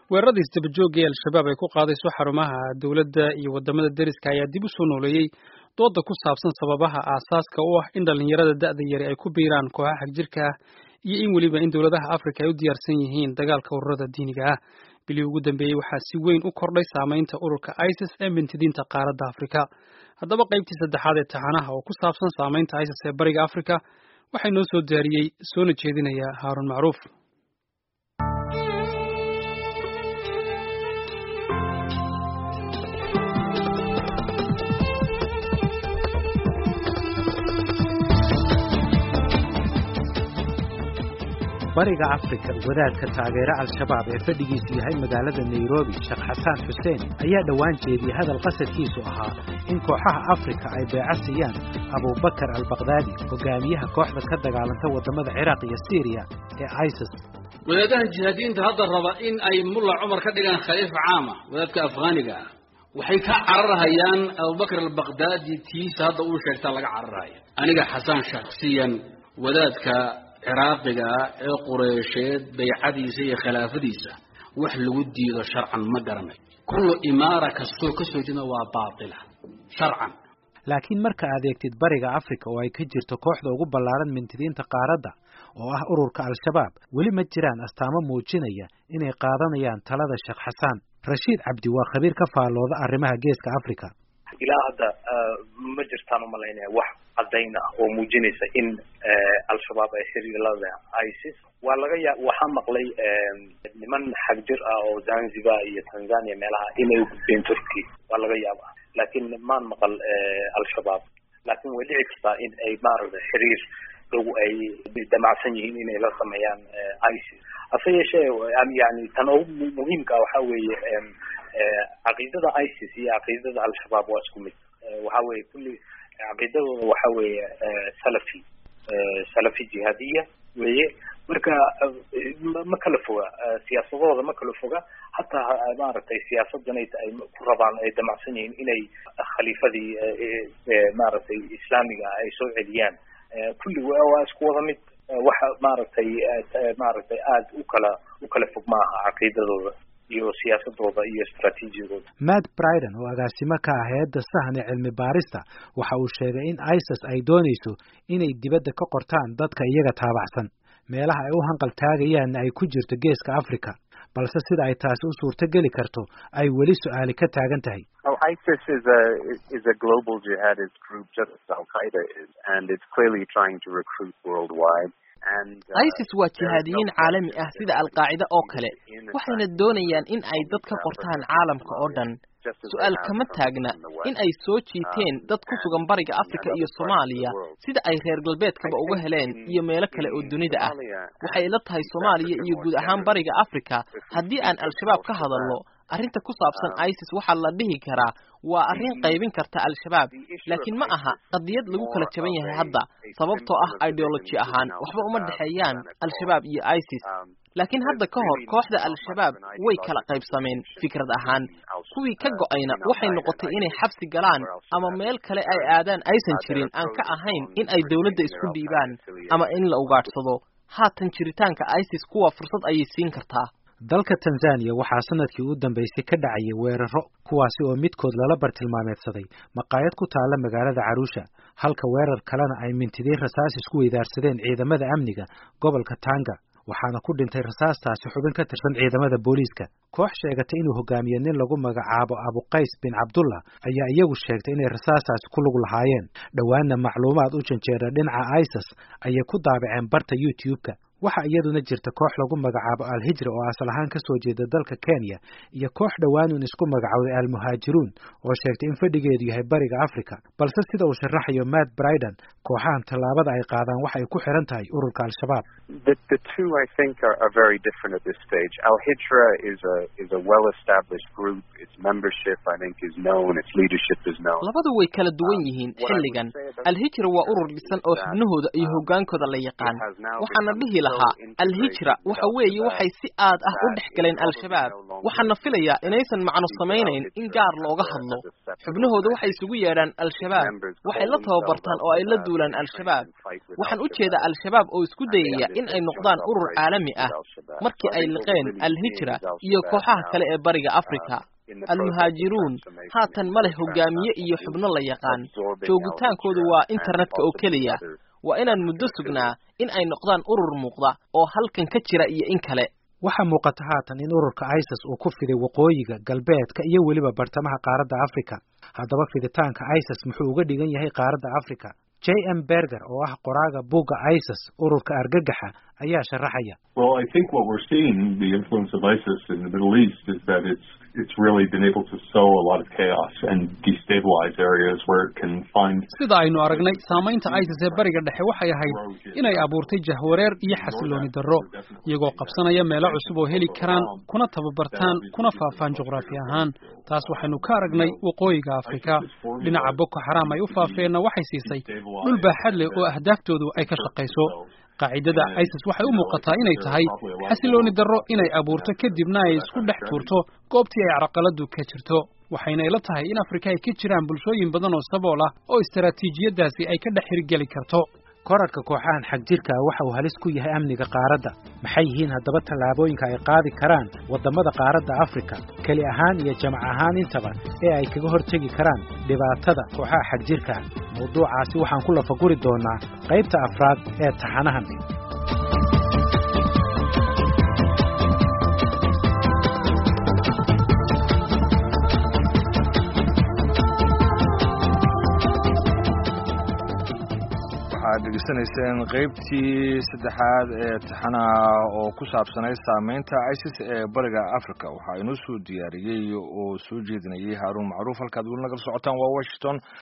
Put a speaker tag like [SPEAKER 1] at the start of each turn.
[SPEAKER 1] weerarada isdabajooga ee al-shabaab ay ku qaadayso xarumaha dowladda iyo wadamada deriska ayaa dib u soo nooleeyey dooda ku saabsan sababaha aasaaska u ah in dhallinyarada da'da yari ay ku biiraan kooxaha xagjirka ah iyo in weliba in dowladaha afrika ay u diyaarsan yihiin dagaalka ururada diiniga ah bilihii ugu dambeeyey waxaa si weyn u kordhay saamaynta ururka isis ee mintidiinta qaaradda afrika haddaba qaybtii saddexaad ee taxanaha oo ku saabsan saamaynta isis ee bariga afrika waxaa inoo soo diyaariyey soona jeedinaya haarun macruuf
[SPEAKER 2] bariga afrika wadaadka taageera al-shabaab ee fadhigiisu yahay magaalada nairobi sheekh xasaan xuseen ayaa dhowaan jeediyey hadal qasadkiisu ahaa in kooxaha afrika ay beeco siiyaan abubakar albakdaadi hogaamiyaha kooxda ka dagaalanta waddamada ciraaq iyo siiriya ee isis
[SPEAKER 3] wadaadahan jihaadiyiinta hadda raba in ay mulla cumar ka dhigaan khaliif caama wadaadka afghaaniga ah waxay ka cararhayaan abubakar albakdaadi tiisa hadda uu sheegtaa laga cararhaya aniga xasaan shaksiyan wadaadka ciraaqiga ah ee qureysheed baycadiisa iyo khilaafadiisa wax lagu diido sharcan ma garanayo kullu imaara kastoo ka soo jeeda waa baatila sharcan
[SPEAKER 2] laakiin marka aad eegtid bariga afrika oo ay ka jirto kooxda ugu ballaaran mintidiinta qaaradda oo ah ururka al-shabaab weli ma jiraan astaamo muujinaya inay qaadanayaan talada sheekh xasaan rashiid cabdi waa khabiir ka faallooda arrimaha geeska afrika
[SPEAKER 4] ilaa hadda ma jirtaan umalaynaya wax caddayn ah oo muujinaysa in al-shabaab ay xiriir la leh isis waa laga ya waxaa maqlay niman xagjir ah oo zanzibar iyo tanzania meelaha inay gudbeen turkey waa laga yaaba laakiin maan maqal al-shabaab laakiin way dhici kartaa in ay maaragtay xiriir dhow ay damacsan yihiin inay la sameeyaan isis hase yeeshee yani tan ugu muhiimka ah waxaa weeye caqiidada isis iyo caqiidada al-shabaab waa isku mid waxa weeye kulli caqiidadooda waxa weeye salafi salafi jihaadiya weye marka ma kala foga siyaasadooda ma kala foga hataa maaragtay siyaasadan ay ku rabaan ay damacsan yihiin inay khaliifadii maaragtay islaamiga ay soo celiyaan kulli waa isku wada mid waxa maaragtay maaragtay aada u kala u kala fog maaha caqiidadooda iyo siyaasadooda iyo istraatiijiyadooda
[SPEAKER 2] matt briden oo agaasimo ka ah hay-adda sahan ee cilmi baarista waxa uu sheegay in isis ay doonayso inay dibadda ka qortaan dadka iyaga taabacsan meelaha ay u hanqal taagayaanna ay ku jirto geeska africa balse sida ay taasi u suurto geli karto ay weli su-aali ka taagan tahay
[SPEAKER 5] ISIS is a is a global jihadist group just as Al Qaeda is, and it's clearly trying to recruit worldwide.
[SPEAKER 6] isis waa jihaadiyiin caalami ah sida alqaacida oo kale waxayna doonayaan in ay dad ka qortaan caalamka oo dhan su-aal kama taagna in ay soo jiiteen dad ku sugan bariga afrika iyo soomaaliya sida ay reer galbeedkaba uga heleen iyo meelo kale oo dunida ah waxay ila tahay soomaaliya iyo guud ahaan bariga afrika haddii aan al-shabaab ka hadalno arrinta ku saabsan isis waxaa la dhihi karaa waa arrin qaybin karta al-shabaab laakiin ma aha qadiyad lagu kala jaban yahay hadda sababtoo ah ideology ahaan waxba uma dhexeeyaan al-shabaab iyo isis laakiin hadda ka hor kooxda al-shabaab way kala qaybsameen fikrad ahaan kuwii ka go-ayna waxay noqotay inay xabsi galaan ama meel kale ay aadaan aysan jirin aan ka ahayn in ay dowladda isku dhiibaan ama in la ugaadhsado haatan jiritaanka isis kuwa fursad ayay siin kartaa
[SPEAKER 2] dalka tanzaniya waxaa sanadkii u dambeysay ka dhacayay weeraro kuwaasi oo midkood lala bartilmaameedsaday maqaayad ku taalla magaalada caruusha halka weerar kalena ay mintidiin rasaas isku weydaarsadeen ciidamada amniga gobolka tanga waxaana ku dhintay rasaastaasi xubin ka tirsan ciidamada booliiska koox sheegatay inuu hogaamiye nin lagu magacaabo abuqays bin cabdullah ayaa iyagu sheegtay inay rasaastaasi ku lug lahaayeen dhowaanna macluumaad u janjeera dhinaca isis ayay ku daabaceen barta youtube-ka waxaa iyaduna jirta koox lagu magacaabo al-hijra oo asal ahaan ka soo jeeda dalka kenya iyo koox dhowaanuun isku magacowday al-muhaajiruun oo sheegtay in fadhigeedu yahay bariga africa balse sida uu sharaxayo matt briden kooxahan tallaabada ay qaadaan waxa ay ku xiran tahay ururka al-shabaab
[SPEAKER 5] The, the two, I think, are, are very different at this stage. Al Hijra is a is a well-established group. Its membership, I think, is known. Its leadership is known.
[SPEAKER 6] labadu way kala duwan yihiin xilligan al-hijra waa urur dhisan oo xubnahooda iyo hoggaankooda la yaqaan waxaana dhihi lahaa al-hijra waxa weeye waxay si aad ah u dhex galeen al-shabaab waxaana filayaa inaysan macno samaynayn in gaar looga hadlo xubnahooda waxay isugu yeedhaan al-shabaab waxay la tababartaan oo ay la duulaan al-shabaab waxaan u jeedaa al-shabaab oo isku dayaya in ay noqdaan urur caalami ah markii ay liqeen al-hijra iyo kooxaha kale ee bariga africa al-muhaajiruun haatan ma leh hogaamiye iyo xubno la yaqaan joogitaankoodu waa internetka oo keliya waa inaan muddo sugnaa in ay noqdaan urur muuqda oo halkan ka jira iyo in kale
[SPEAKER 2] waxaa muuqata haatan in ururka isis uu ku fiday waqooyiga galbeedka iyo weliba bartamaha qaaradda africa haddaba fiditaanka isis muxuu uga dhigan yahay qaaradda africa j m berger oo ah qoraaga bugga isis ururka argagaxa ayaa sharaxaya
[SPEAKER 7] Well, I think what we're seeing, the influence of ISIS in the Middle East, is that it's it's really been able to sow a lot of chaos and destabilize areas where it can find.
[SPEAKER 1] sida aynu aragnay saamaynta isis ee bariga dhexe waxay ahayd inay abuurtay jahwareer iyo xasilooni darro iyagoo qabsanaya meelo cusub oo heli karaan kuna tababartaan kuna faafaan juqraafi ahaan taas waxaynu ka aragnay waqooyiga afrika dhinaca boko xaraam ay u faafeenna waxay siisay dhul baaxad leh oo ahdaaftoodu ay ka shaqayso qaacidada isis waxay u muuqataa inay tahay xasilooni darro inay abuurto kadibna ay isku dhex tuurto goobtii ay carqaladu ka jirto waxayna ila tahay in afrika ay ka jiraan bulshooyin badan oo sabool ah oo istaraatiijiyadaasi ay ka dhex hirgeli karto
[SPEAKER 2] korarka kooxahan xagjirka ah waxa uu halis ku yahay amniga qaaradda maxay yihiin haddaba tallaabooyinka ay qaadi karaan waddamada qaaradda afrika keli ahaan iyo jamac ahaan intaba ee ay kaga hortegi karaan dhibaatada kooxaha xagjirka ah mawduucaasi waxaan ku lafaguri doonaa qaybta afraad ee taxanahan
[SPEAKER 8] waxaad dhegeysanayseen qaybtii saddexaad ee taxanaha oo ku saabsanay saameynta isis ee bariga africa waxaa inoo soo diyaariyey oo soo jeedinayay haaruun macruuf halkaad weli nagala socotaan waa washington